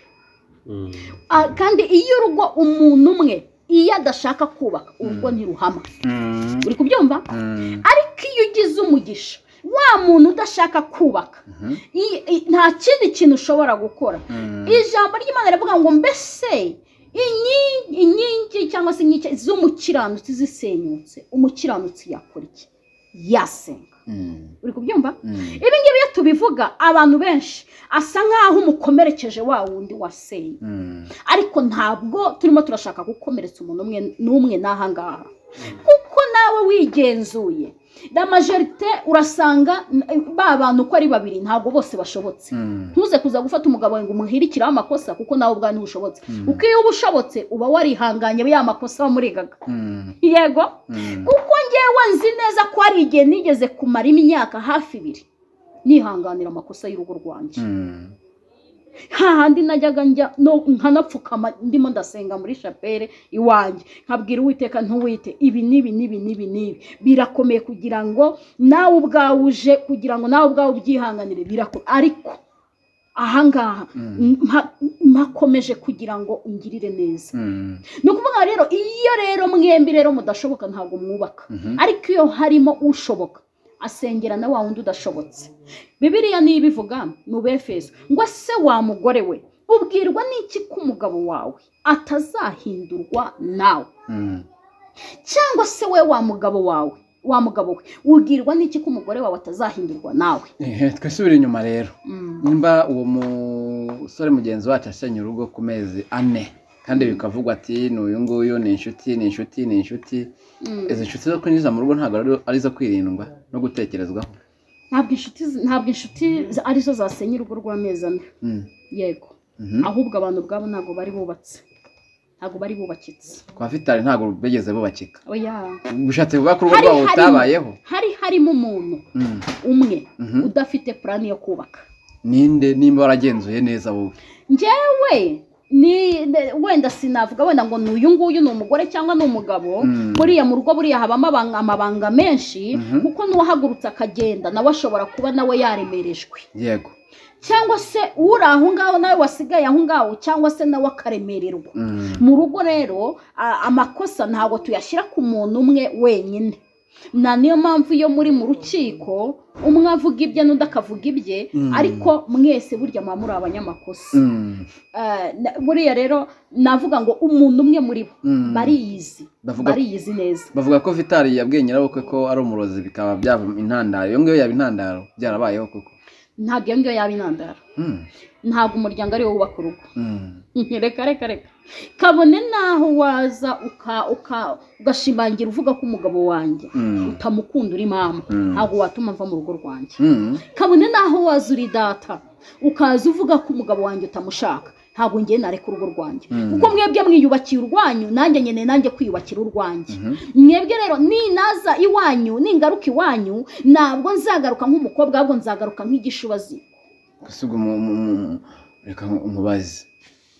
Mm. Ah, kandi iyo urugo umuntu umwe iyo adashaka kubaka urugo ntiruhama Mm. uri kubyumva Mm. ariko iyo ugize umugisha wa muntu udashaka kubaka Mhm. i- i- nta kindi kintu ushobora gukora Mm. ijambo ry'imana rivuga ngo mbese inyi- inkingi cyangwa se inkike z'umukiranutsi zisenyutse umukiranutsi yakora iki yasenga Mm. uri kubyumva Mm. ibi ngibi iyo tubivuga abantu benshi asa nk'aho umukomerekeje wa wundi wasenye Mm. ariko ntabwo turimo turashaka gukomeretsa umuntu umwe n'umwe n'aha ngaha kuko nawe wigenzuye la majorite urasanga n- ba bantu uko ari babiri ntabwo bose bashobotse Mm. ntuze kuza gufata umugabo wawe ngo umuhirikiraho amakosa kuko nawe ubwawe ntushobotse kuko iyo uba ushobotse uba warihanganye ya makosa wamuregaga Mm. yego Mm. kuko ngewe nzi neza ko hari igihe nigeze kumara imyaka hafi ibiri nihanganira amakosa y'urugo rwanjye Mm. hahandi najyaga njya no nkanapfukama ndimo ndasenga muri shapere iwanjye nkabwira uwiteka ntuwite ibi n'ibi n'ibi n'ibi n'ibi birakomeye kugira ngo nawe ubwawe uje kugira ngo nawe ubwawe ubyihanganire birakomeye ariko ahangaha Mm. mpa- mpakomeje kugira ngo ungirire neza Mm. ni ukuvuga rero iyo rero mwembi rero mudashoboka ntabwo mwubaka Mhm. ariko iyo harimo ushoboka asengera na wa wundi udashobotse bibiriya niyo ibivuga mu befeso ngo se wa mugore we ubwirwa n'iki ko umugabo wawe atazahindurwa nawe Mm. cyangwa se we wa mugabo wawe wa mugabo we ubwirwa n'iki ko umugore wawe atazahindurwa nawe Ehe, twisubire inyuma rero nimba uwo musore mugenzi wacu asenye urugo ku mezi ane kandi bikavugwa ati ni uyu nguyu ni inshuti ni inshuti ni inshuti Mm. izi nshuti zo kwinjiza mu rugo ntabwo ari- ari izo kwirindwa no gutekerezwaho ntabwo inshuti ntabwo inshuti arizo zasenya urugo rw'amezi ane Mm. yego Mhm. ahubwo abantu ubwabo ntabwo bari bubatse ntabwo bari bubakitse kwa vitali ntabwo bigeze bubakika oya bishatse kuvuga ko urugo Hari- rwabo hari- rutabayeho hari harimo umuntu Mm. umwe Mhm. udafite purani yo kubaka ninde nimba waragenzuye neza wowe njyewe ni ne- wenda sinavuga wenda ngo ni uyu nguyu ni umugore cyangwa ni umugabo Mm. buriya mu rugo buriya habamo abanga- amabanga menshi Mhm. kuko n'uwahagurutse akagenda nawe ashobora kuba nawe yaremerejwe yego cyangwa se uri aho ngaho nawe wasigaye aho ngaho cyangwa se nawe akaremererwa Mm. mu rugo rero a- amakosa ntabwo tuyashyira ku muntu umwe wenyine na niyo mpamvu iyo muri mu rukiko umwe avuga ibye n'undi akavuga ibye Mm. ariko mwese burya muba muri abanyamakosa Mm. Eh, na- buriya rero navuga ngo umuntu umwe muri bo Mm. bariyizi Bavuga- bariyizi neza bavuga ko vitali yabwiye nyirabukwe ko ari umurozi bikaba byaba intandaro iyo ngiyo yaba intandaro byarabayeho koko ntabwo iyo ngiyo yaba intandaro Mm. ntabwo umuryango ariwo wubaka urugo Mm. reka reka reka kabone n'aho waza uka- uka- ugashimangira uvuga ko umugabo wanjye Mm. utamukunda uri mama Mm. ntabwo watuma mva mu rugo rwanjye Mm. kabone n'aho waza uri data ukaza uvuga ko umugabo wanjye utamushaka ntabwo ngiye nareka urugo rwanjye Mm. kuko mwebwe mwiyubakiye urwanyu nanjye nyine nanjye kwiyubakira urwanjye Mhm. mwebwe rero ninaza iwanyu ningaruka iwanyu ntabwo nzagaruka nk'umukobwa ahubwo nzagaruka nk'igishubazi gusiga umu- umu- umu- reka umubazi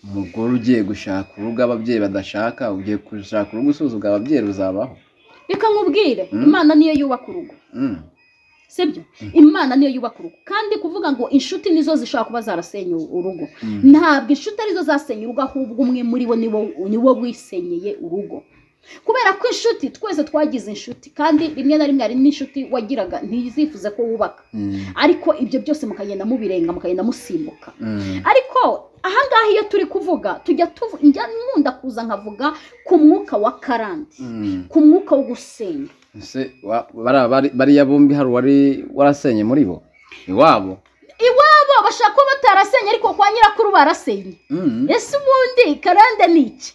umugore ugiye gushaka urugo ababyeyi badashaka ugiye gushaka urugo usuzuga ababyeyi ruzabaho reka nkubwire Mm. imana niyo yubaka urugo Mm. sibyo imana niyo yubaka urugo kandi kuvuga ngo inshuti nizo zishobora kuba zarasenya urugo Mm. ntabwo inshuti arizo zasenya urugo ahubwo umwe muri bo niwo niwo wisenyeye urugo kubera ko inshuti twese twagize inshuti kandi rimwe na rimwe hari n'inshuti wagiraga ntizifuze ko wubaka Mm. ariko ibyo byose mukagenda mubirenga mukagenda musimbuka Mm. ariko ahangaha iyo turi kuvuga tujya tuvu njya nkunda kuza nkavuga ku mwuka wa karandi Mm. ku mwuka wo gusenga Ese wa- bara- bari- bariya bombi hari uwari warasenye muri bo iwabo iwabo bashaka kuba batarasenye ariko kwa nyirakuru barasenye Mm. ese ubundi karande ni iki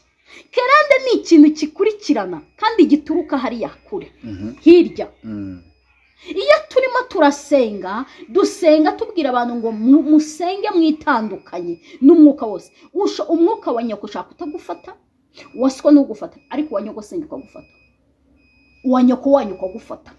karande ni ikintu gikurikirana kandi gituruka hariya kure Mhm. hirya Mm. iyo turimo turasenga dusenga tubwira abantu ngo mu- musenge mwitandukanye n'umwuka wose Usha- umwuka wa nyoko ushaka utagufata uwa siko ntugufata ariko uwa nyoko senga ukagufata uwa nyoko wanyu ukagufata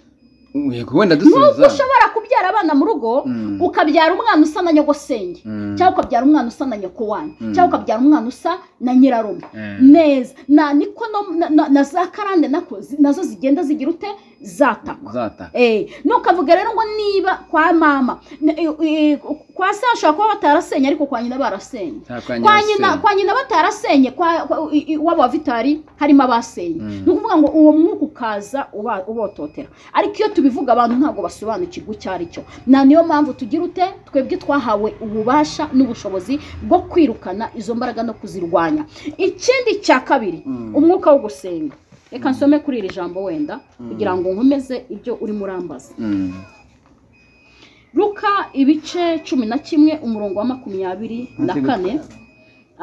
Yego, wenda nubwo dusubiza ushobora kubyara abana mu rugo Mm. ukabyara umwana usa na nyoko senge Mm. cyangwa ukabyara umwana usa na nyoko wanyu Mm. cyangwa ukabyara umwana usa na nyirarume Mm. neza na niko no- na- na- na za karande nako zi- nazo zigenda zigira ute zatakwa Uzataka. Eh, nukavuga rero ngo niba kwa mama n- eh, eh, kwa se bashobora kuba batarasenye ariko kwa nyina barasenye Nta kwa kwa nyirasenye. nyina kwa nyina batarasenye kwa kwa- i- i- waba vitari harimo abasenye Mm. ni ukuvuga ngo uwo mwuka ukaza uba- ubototera ariko iyo tubivuga abantu ntabwo basobanukirwa icyo ari cyo na niyo mpamvu tugira ute twebwe twahawe ububasha n'ubushobozi bwo kwirukana izo mbaraga no kuzirwanya ikindi cya kabiri Mm. umwuka wo gusenga reka nsome kuri iri jambo wenda kugira ngo nkomeze ibyo urimo urambaza Mm. ruka ibice cumi na kimwe umurongo wa makumyabiri na Nzi kane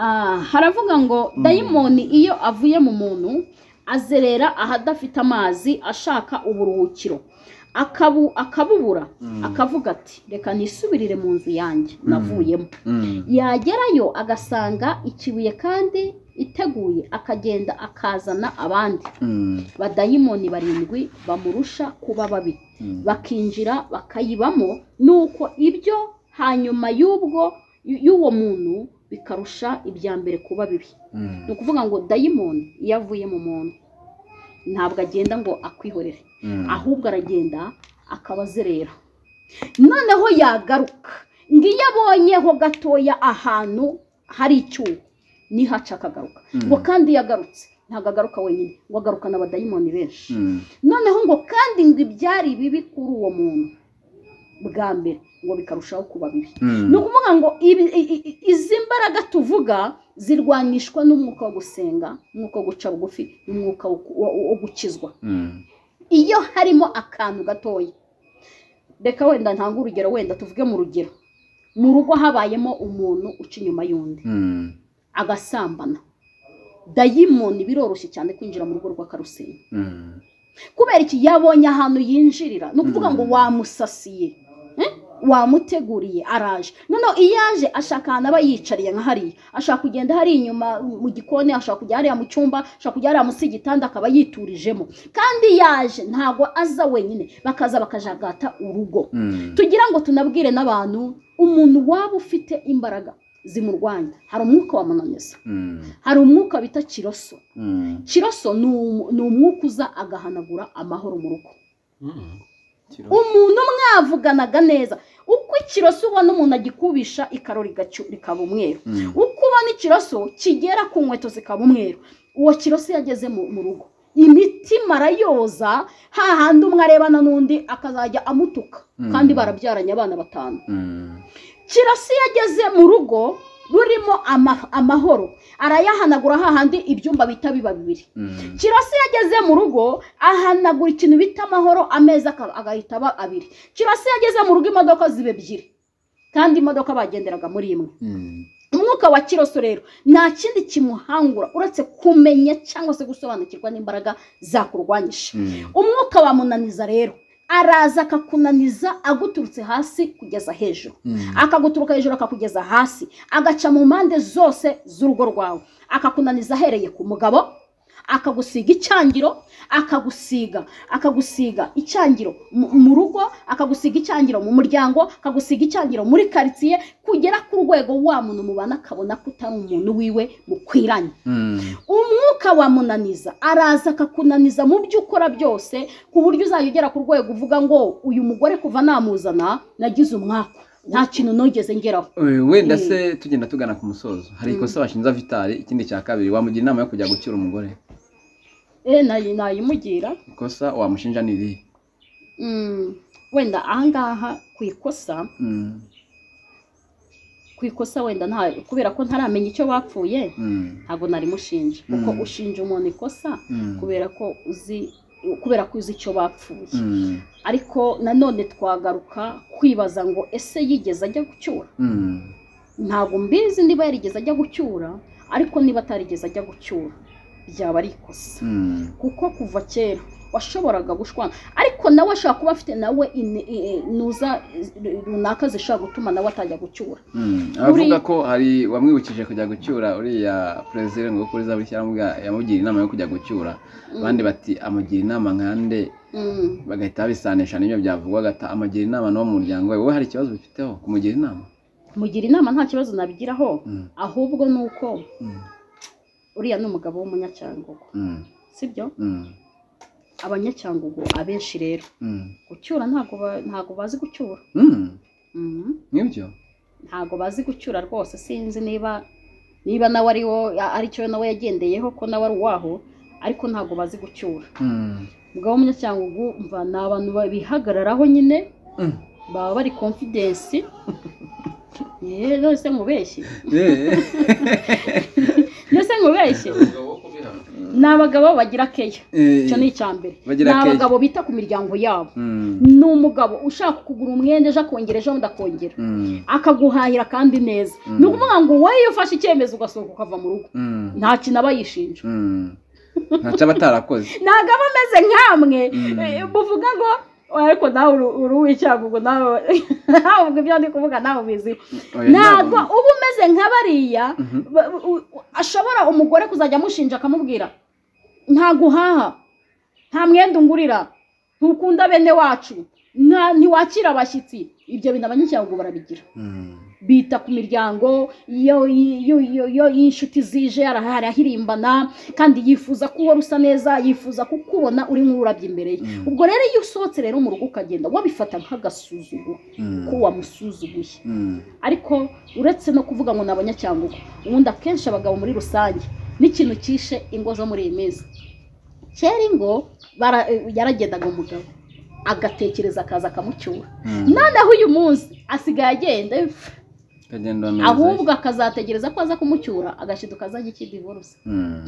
Ah, haravuga ngo dayimoni iyo avuye mu muntu azerera ahadafite amazi ashaka uburuhukiro akabu akabubura akavuga ati reka nisubirire mu nzu yanjye navuyemo Mm. yagerayo agasanga ikibuye kandi iteguye akagenda akazana abandi Mm. badayimoni barindwi bamurusha kuba babi Mm. bakinjira bakayibamo nuko ibyo hanyuma y'ubwo y'uwo muntu bikarusha ibya mbere kuba bibi ni Mm. ukuvuga ngo dayimoni iyo avuye mu muntu ntabwo agenda ngo akwihorere Mm. ahubwo aragenda akaba azerera noneho yagaruka ngo iyo abonyeho gatoya ahantu hari icyuho niho aca akagaruka Mm. ngo kandi iyo agarutse ntabwo agaruka wenyine ngo agaruka n'abadayimoni benshi Mm. noneho ngo kandi ngo ibyari bibi kuri uwo muntu bwa mbere ngo bikarushaho kuba bibi Mm. ni ukuvuga ngo ibi- i- i- i- izi mbaraga tuvuga zirwanishwa n'umwuka wo gusenga umwuka wo guca bugufi n'umwuka wo ku- wo- wo gukizwa Mm. iyo harimo akantu gatoya reka wenda ntanga urugero wenda tuvuge mu rugero mu rugo habayemo umuntu uca inyuma y'undi Mm. agasambana dayimoni biroroshye cyane kwinjira mu rugo rw'akarusenge Mm. kubera iki yabonye ahantu yinjirira ni ukuvuga ngo wamusasiye eh? wamuteguriye araje noneho iyo aje ashaka ahantu aba yicariye nka hariya ashaka kugenda hari inyuma mu gikoni ashaka kujya hariya mu cyumba ashaka kujya hariya munsi y'igitanda akaba yiturijemo kandi yaje ntabwo aza wenyine bakaza bakajagata urugo Mm. tugira ngo tunabwire n'abantu umuntu waba ufite imbaraga zimurwanya hari umwuka wamunaniza Mm. hari umwuka bita kiroso Mm. kiroso ni umu- ni umwuka uza agahanagura amahoro mu rugo Kiro- umuntu mwavuganaga neza uko ikiroso ubona umuntu agikubisha ikaro rigacyu- rikaba umweru Mm. uko ubona ikiroso kigera ku nkweto zikaba umweru uwo kiroso yageze mu mu rugo imitima arayoza hahandi umwe arebana n'undi akazajya amutuka Mm. kandi barabyaranye abana batanu Mm. kirasi yageze mu rugo rurimo ama- amahoro arayahanagura hahandi ibyumba bita biba bibiri Mm. kirasi yageze mu rugo ahanagura ikintu bita amahoro ameza aka- agahita aba abiri kirasi yageze mu rugo imodoka ziba ebyiri kandi imodoka bagenderaga muri imwe Mm. umwuka wa kiroso rero nta kindi kimuhangura uretse kumenya cyangwa se gusobanukirwa n'imbaraga zakurwanyije Mm. umwuka wamunaniza rero araza akakunaniza aguturutse hasi kugeza hejuru Mm. akaguturuka hejuru akakugeza hasi agaca mu mpande zose z'urugo rwawe akakunaniza ahereye ku mugabo akagusiga icyangiro akagusiga akagusiga icyangiro mu- mu rugo akagusiga icyangiro mu muryango akagusiga icyangiro muri karitsiye kugera ku rwego wa muntu mubana akabona ko utari umuntu wiwe mukwiranye Mm. umwuka wamunaniza araza akakunaniza mu byo ukora byose ku buryo uzajya ugera ku rwego uvuga ngo uyu mugore kuva namuzana nagize umwaka nta kintu nogeze ngeraho Eh, wenda Mm. se tugenda tugana ku musozo hari ikosa bashinza vitari ikindi cya kabiri wamugira inama yo kujya gucyura umugore e nayi- nayimugira ikosa wamushinja ni irihe Mm, wenda ahangaha ku ikosa Mm. ku ikosa wenda nta kubera ko ntaramenya icyo bapfuye Mm. ntabwo nari mushinja Mm. kuko ushinja umuntu ikosa Mm. kubera ko uzi kubera ko uzi icyo bapfuye Mm. ariko nanone twagaruka kwibaza ngo ese yigeze ajya gucyura Mm. ntabwo mbizi niba yarigeze ajya gucyura ariko niba atarigeze ajya gucyura byaba ari ikosa Mm. kuko kuva kera washoboraga gushwana ariko nawe ashobora kuba afite nawe ine- i- i- ntuza i- runaka zishobora gutuma nawe atajya gucyura Mm. Muri- abavuga ko hari wamwibukije kujya gucyura uriya perezida ngo kuri za buri cyangwa yamugira inama yo kujya gucyura Mm, abandi bati amugira inama nkande mm. bagahita babisanisha n'ibyo byavugwaga ata amugira inama n'uwo mu muryango we wowe hari ikibazo bifiteho kumugira inama mugira inama nta kibazo nabigiraho Mm. ahubwo ni uko Mm. uriya ni umugabo w'umunyacyangugu Mm. sibyo Mm. abanyacyangugu abenshi rero Mm. gucyura ntabwo ba- ntabwo bazi gucyura Mm. Mhm. nibyo ntabwo bazi gucyura rwose sinzi niba niba nawe ari wo aricyo nawe yagendeyeho ko nawe ari uwaho ariko ntabwo bazi gucyura Mm. umugabo w'umunyacyangugu mva ni abantu ba- bihagararaho nyine Mm. baba bari confidence yewe none se mubeshye Eh. none se mubeshye ni abagabo bagira keya Eh. icyo ni icya mbere Bagira ni keya. abagabo bita ku miryango yabo Mm. ni umugabo ushaka kugura umwenda ejo akongera ejo bundi akongera Mm. akaguhahira kandi neza Mm. ni ukuvuga ngo wowe iyo ufashe icyemezo ugasohoka ukava mu rugo Mm. nta kintu aba yishinja Mm. ntacyo aba atarakoze ntabwo aba ameze nk'amwe Mm. eh, muvuga ngo "Oh, ariko nawe uri- uri uw'icyago ubwo nawe nawe ubwo ibyo ndi kuvuga nawe ubizi Oya, ntabwo ntabwo. uba umeze nka bariya Mhm. ba- u- u- ashobora umugore kuzajya amushinja akamubwira nta guhaha nta mwenda ungurira ntukunda bene wacu nta- ntiwakira abashyitsi ibyo bintu abanyacyangugu barabigira Mm. bita ku miryango iyo iyo- iyo iyo- iyo inshuti zije arahari ahirimbana kandi yifuza ko uhora usa neza yifuza kukubona uri nk'ururabyo imbere ye Mm. ubwo rero iyo usohotse rero mu rugo ukagenda wabifata nk'agasuzuguro Mm. ko wamusuzuguye Mm. ariko uretse no kuvuga ngo ni abanyacyangugu ubundi akenshi abagabo muri rusange n'ikintu cyishe ingo zo muri iyi minsi kera ingo bara- yaragendaga umugabo agatekereza akaza akamucyura Mm. noneho uyu munsi asigaye agenda Kagenda neza. ahubwo akazategereza ko aza kumucyura agashiduka azajya iki divorce Mm.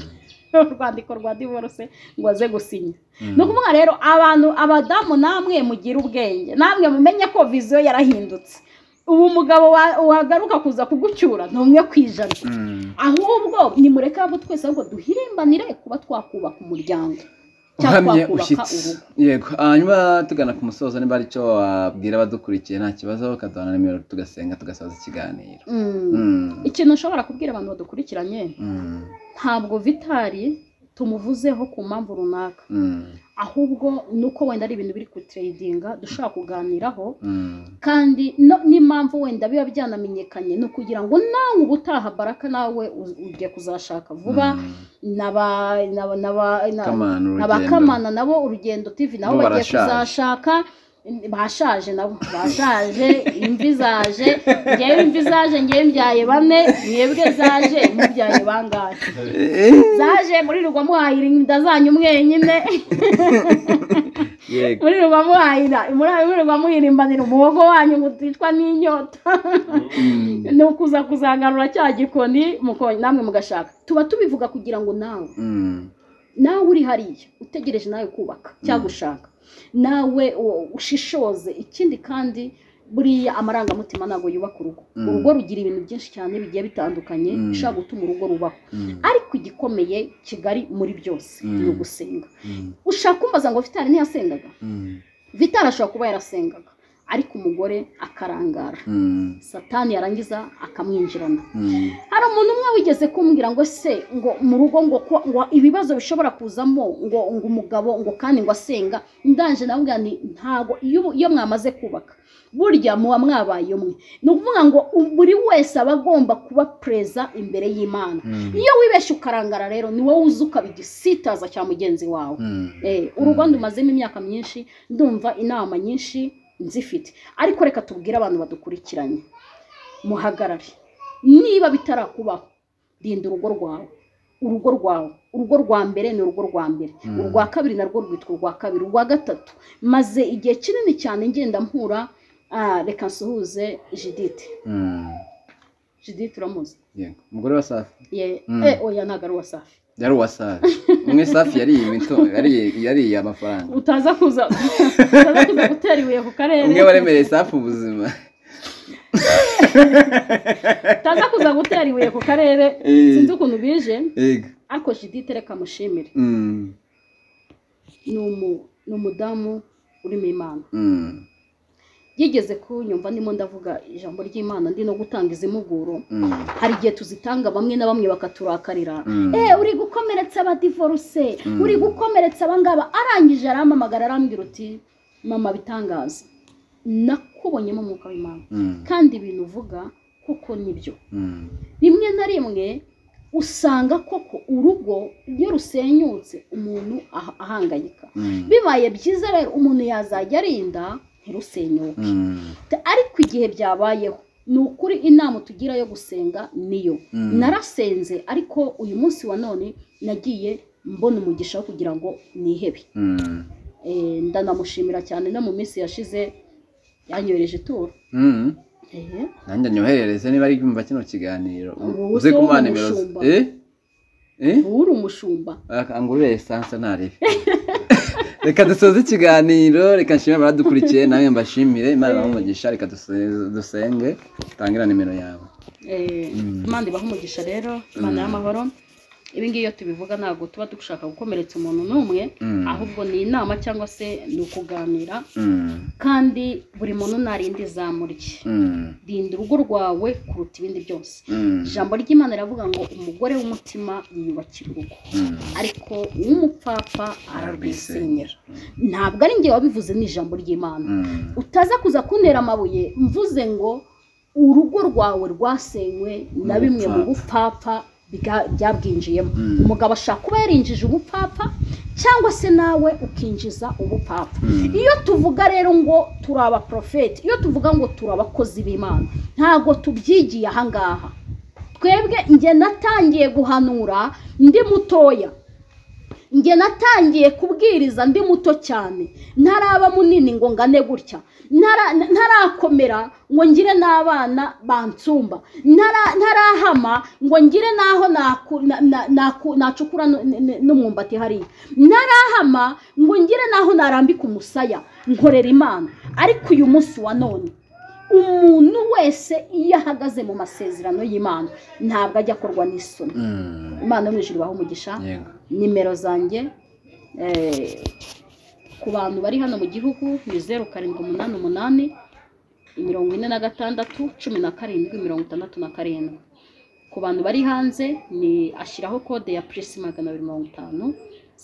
urwandiko rwa divorce ngo aze gusinya Mm. ni ukuvuga rero abantu abadamu namwe mugire ubwenge namwe mumenye ko viziyo yarahindutse ubu umugabo wa- wagaruka kuza kugucyura ni umwe ku ijana Mm. ahubwo nimureke abo twese ahubwo duhirimbanire kuba twakubaka umuryango cyangwa uhamye twakubaka ushyitse urugo yego hanyuma tugana ku musozo niba ari cyo wabwira abadukurikiye nta kibazo bakaduha nimero tugasenga tugasoza ikiganiro Mm. Mm. ikintu nshobora kubwira abantu badukurikiranye Mm. ntabwo vitari tumuvuzeho ku mpamvu runaka Mm. ahubwo ni uko wenda ari ibintu biri kutureyidinga dushobora kuganiraho Mm. kandi no- n'impamvu wenda biba byanamenyekanye ni ukugira ngo nawe ubutaha baraka nawe u- ugiye kuzashaka vuba Mm. n'aba- n'aba- n'aba- na- Kamana urugendo. abakamana nabo urugendo tv nabo Bo bagiye barashaje. kuzashaka bashaje nabo bashaje imvi zaje ngewe imvi zaje ngewe mbyaye bane mwebwe zaje mubyaye bangahe Eh, zaje muri rugwa muhahira inda zanyu mwenyine Yego. muri rugwa muhahira muri rugwa muhirimbanira umuhogo wanyu ngo uticwa n'inyota Mm. ni ukuza kuzanganura cya gikoni muko- namwe mugashaka tuba tubivuga kugira ngo nawe Mm. nawe uri hariya utegereje nawe kubaka cyangwa ushaka nawe u- ushishoze ikindi kandi buriya amarangamutima ntabwo yubaka urugo Mm. urugo rugira ibintu byinshi cyane bigiye bitandukanye Mm. bishobora gutuma urugo rubaho Mm. ariko igikomeye kigali muri byose Mm. ni ugusenga Mm. ushaka kumbaza ngo vitari ntiyasengaga Mm. vitari ashobora kuba yarasengaga ariko umugore akarangara Mm, satani yarangiza akamwinjirana mm, hari umuntu umwe wigeze kumbwira ngo se ngo mu rugo ngo ko ngo ibibazo bishobora kuzamo ngo ngo umugabo ngo kandi ngo asenga ndanje navuga nti ntago iyo ubu- iyo mwamaze kubaka burya muba mwabaye umwe ni ukuvuga ngo buri wese aba agomba kuba pereza imbere y'imana mm, iyo wibeshye ukarangara rero ni wowe uzi ukabigisitaza cya mugenzi wawe mm. Eh, urugo ndumazemo imyaka myinshi ndumva inama nyinshi nzifite ariko reka tubwire abantu badukurikiranye muhagarare niba bitarakubaho rinda urugo rwawe urugo rwawe urugo rwa mbere ni urugo rwa mbere Mm. urwa kabiri narwo rwitwa urwa kabiri urwa gatatu maze igihe kinini cyane ngenda mpura ah, reka nsuhuze jidite Mm. jidite uramuzi Yego. umugore wa safi Ye- Mm. eh, oya ntabwo ari uwa safi yari uwa safi umwe safi yariye imito yariye yariye amafaranga utaza kuza utaza kuza gutera ibuye ku karere umwe waremereye safi ubuzima utaza kuza gutera ibuye ku karere Eh. sinzi ukuntu bije yego ariko jidite reka mushimire Mm, ni umu- ni umudamu urimo imana mm, yigeze kunyumva ndimo ndavuga ijambo ry'imana ndi no gutanga izi mpuguro mm, hari igihe tuzitanga bamwe na bamwe bakaturakarira mm. Eh, uri gukomeretsa abadivoruse Mm. uri gukomeretsa abangaba arangije arampamagara arambwira uti mama bitangaza nakubonyemo umwuka w'imana Mm, kandi ibintu uvuga kuko nibyo mm, rimwe na rimwe usanga koko urugo iyo rusenyutse umuntu aha- ahangayika mm, bibaye byiza rero umuntu yazajya arinda ntirusenyuke mm, Te- ariko igihe byabayeho ni ukuri inama tugira yo gusenga niyo Mm. narasenze ariko uyu munsi wa none nagiye mbona umugisha wo kugira ngo nihebe mm, Eh, ndanamushimira cyane no mu minsi yashize yanyohereje ituro mm. Ehe. nanjye nyoherereze niba ari kumva kino kiganiro Ubu uze se kumuha wowe nimero ze. umushumba. Eh? Eh? ubu uri umushumba angurure esanse ntaribe reka dusoze ikiganiro reka nshimire abadukurikiye nawe mbashimire imana ibahe umugisha reka duse- dusenge tangira nimero yawe Eh, imana ibaha umugisha rero imana y'amahoro ibi ngibi iyo tubivuga ntabwo tuba dushaka gukomeretsa umuntu n'umwe Mm. ahubwo ni inama cyangwa se ni ukuganira Mm, kandi buri muntu narinde izamu rye mm, rinda urugo rwawe kuruta ibindi byose mm, ijambo ry'imana riravuga ngo umugore w'umutima yiyubakira urugo mm, ariko uw'umupfapfa ararwisenyera ntabwo ari njye wabivuze ni ijambo ry'imana mm, utaza kuza kuntera amabuye mvuze ngo urugo rwawe rwasenywe na bimwe mu bupfapfa bwa- byabwinjiyemo Mm. umugabo ashaka kuba yarinjije ubupfapfa cyangwa se nawe ukinjiza ubupfapfa Mm. iyo tuvuga rero ngo turi abaprofeti iyo tuvuga ngo turi abakozi b'imana ntabwo tubyigiye ahangaha twebwe njye natangiye guhanura ndi mutoya njye natangiye kubwiriza ndi muto cyane ntaraba munini ngo ngane gutya Ntara- ntarakomera ngo ngire n'abana bansumba Ntara- ntarahama ngo ngire n'aho naku- na- na- naku- nacukura nu- nu- nu- n'umwumbati hariya ntarahama ngo ngire n'aho narambika umusaya nkorera imana ariko uyu munsi wa none umuntu wese iyo ahagaze mu masezerano y'imana ntabwo ajya akorwa n'isoni mm. imana yo mu ijuru ibahe umugisha yego nimero zanjye eh, ku bantu bari hano mu gihugu ni zeru karindwi umunani umunani mirongo ine na gatandatu cumi na karindwi mirongo itandatu na karindwi ku bantu bari hanze ni ashyiraho kode ya purisi magana abiri mirongo itanu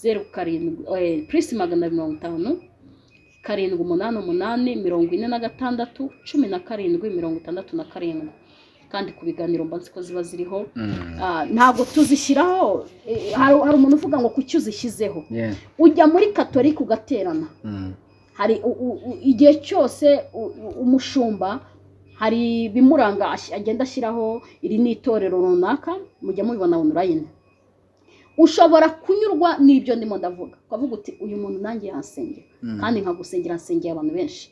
zeru karindwi eh, purisi magana abiri mirongo itanu karindwi umunani umunani mirongo ine na gatandatu cumi na karindwi mirongo itandatu na karindwi kandi ku biganiro mba nzi ko ziba ziriho Mm, Ah, ntabwo tuzishyiraho eh, hari hari umuntu uvuga ngo kuki uzishyizeho yeah, ujya muri katolika ugaterana mm, hari u- u- u- igihe cyose u- u- umushumba hari ibimuranga ash- agenda ashyiraho iri ni itorero runaka mujya mubibona onorayini ushobora kunyurwa n'ibyo ndimo ndavuga ukavuga uti uyu muntu nanjye yasengera Mm. kandi nkagusengera nsengera abantu benshi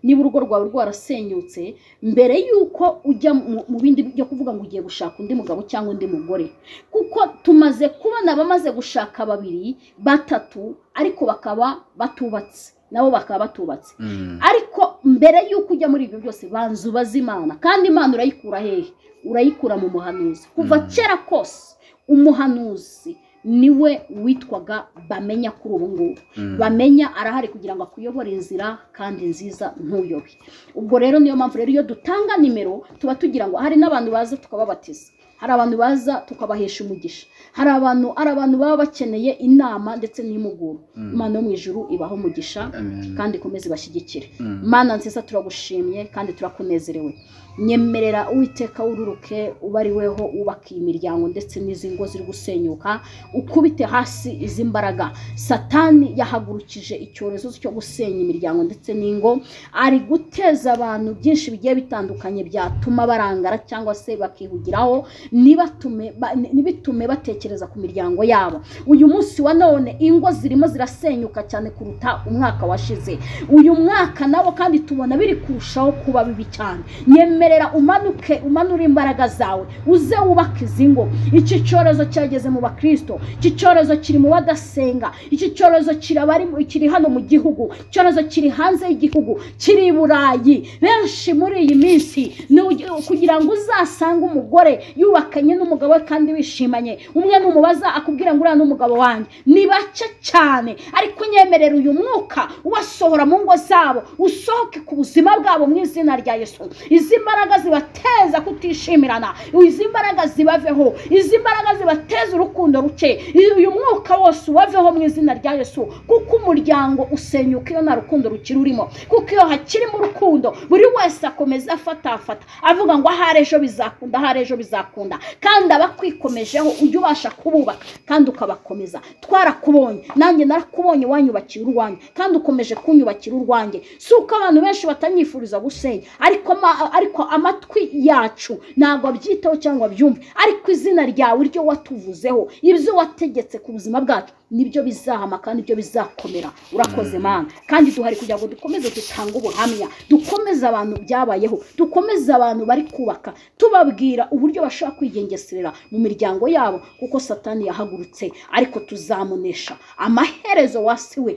niba urugo rwawe rwarasenyutse mbere y'uko ujya mu- mu bindi byo kuvuga ngo ugiye gushaka undi mugabo cyangwa undi mugore kuko tumaze kubona abamaze gushaka babiri batatu ariko bakaba batubatse nabo bakaba batubatse mm, ariko mbere y'uko ujya muri ibyo byose banza ubaze imana kandi imana urayikura hehe urayikura mu muhanuzi kuva Mm. kera kose umuhanuzi niwe witwaga bamenya kuri ubu ngubu bamenya arahari kugira ngo akuyobore inzira kandi nziza ntuyobe ubwo rero niyo mpamvu rero iyo dutanga nimero tuba tugira ngo hari n'abantu baza tukababatiza hari abantu baza tukabahesha umugisha hari abantu hari abantu baba bakeneye inama ndetse n'impuguro imana yo mu ijuru ibaho umugisha Amen. kandi ikomeze ibashyigikire Mm. mana nziza turagushimye kandi turakunezerewe nyemerera uwiteka wururuke uba ari weho wubaka iyi miryango ndetse n'izi ngo ziri gusenyuka ukubite hasi izi mbaraga satani yahagurukije icyorezo cyo gusenya imiryango ndetse n'ingo ari guteza abantu byinshi bigiye bitandukanye byatuma barangara cyangwa se bakihugiraho ntibatume ba- ntibitume batekereza ku miryango yabo uyu munsi wa none ingo zirimo zirasenyuka cyane kuruta umwaka washize uyu mwaka nawo kandi tubona biri kurushaho kuba bibi cyane nyemerera umanuke umanure imbaraga zawe uze wubake izi ngo iki cyorezo cyageze mu bakristo iki cyorezo kiri mu badasenga iki cyorezo kiri abari mu- kiri hano mu gihugu icyorezo kiri hanze y'igihugu kiri i burayi benshi muri iyi minsi ni ugi- kugira ngo uzasange umugore yubakanye n'umugabo we kandi wishimanye umwe numubaza akubwira ngo uriya ni umugabo wanjye ni bake cyane ariko nyemerera uyu mwuka ubasohora mu ngo zabo usohoke ku buzima bwabo mu izina rya yesu izi mbaraga zibateza kutishimirana izi mbaraga zibaveho izi mbaraga zibateza urukundo ruke uyu mwuka wose ubaveho mu izina rya yesu kuko umuryango usenyuka iyo nta rukundo rukiri urimo kuko iyo hakirimo urukundo buri wese akomeza afatafata avuga ngo ahari ejo bizakunda ahari ejo bizakunda kandi abakwikomejeho ujye ubasha kububaka kandi ukabakomeza twarakubonye nanjye narakubonye wanyubakira urwanjye kandi ukomeje kunyubakira urwanjye si uko abantu benshi batanyifuriza gusenya ariko, ama- ariko amatwi yacu ntabwo abyitaho cyangwa abyumve ariko izina ryawe iryo watuvuzeho ibyo wategetse ku buzima bwacu nibyo bizahama kandi nibyo bizakomera urakoze mana kandi duhari kugira ngo dukomeze dutange ubuhamya dukomeze abantu byabayeho dukomeze abantu bari kubaka tubabwira uburyo bashobora kwigengeserera mu miryango yabo kuko satani yahagurutse ariko tuzamunesha amaherezo wasi we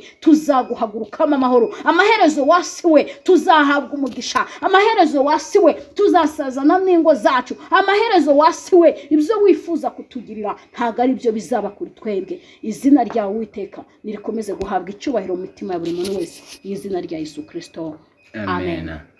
tuzaguhagurukamo amahoro amaherezo wasi we tuzahabwa umugisha amaherezo wasi we tuzasazana n'ingo zacu amaherezo wasi we ibyo wifuza kutugirira ntabwo ari byo bizaba kuri twebwe izina ryawe witeka nirikomeze guhabwa icyubahiro mu mitima ya buri muntu wese mu izina rya yesu kirisito Amen. Amen.